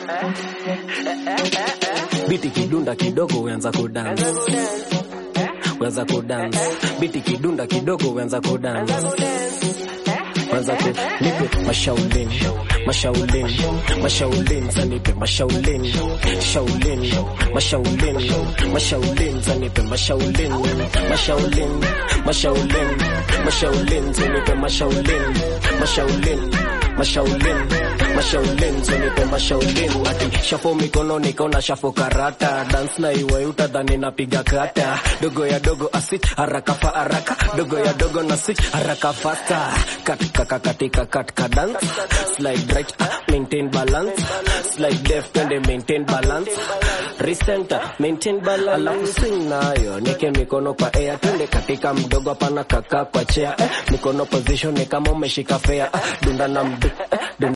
biti kidunda kidogo uanza kudance uanza kudance biti kidunda kidogo uanza kudance Anza ku nipe mashaulin mashaulin mashaulin zanipe mashaulin shaulin mashaulin mashaulin zanipe mashaulin mashaulin mashaulin mashaulin zanipe mashaulin mashaulin mashaulin mashaulin zanipe mashaulin ati shafo mikono nikaona shafo karata dance na iwe utadhani napiga kata dogo ya dogo asit haraka fa haraka dogo ya dogo na sit haraka fasta katika katika katika dance slide right ah, maintain balance slide left and maintain balance recenter maintain balance alafu swing nayo nike mikono kwa air twende katika mdogo hapana kaka kwa chair eh, mikono position ni kama umeshika fair ah, dunda na mdu, eh, dunda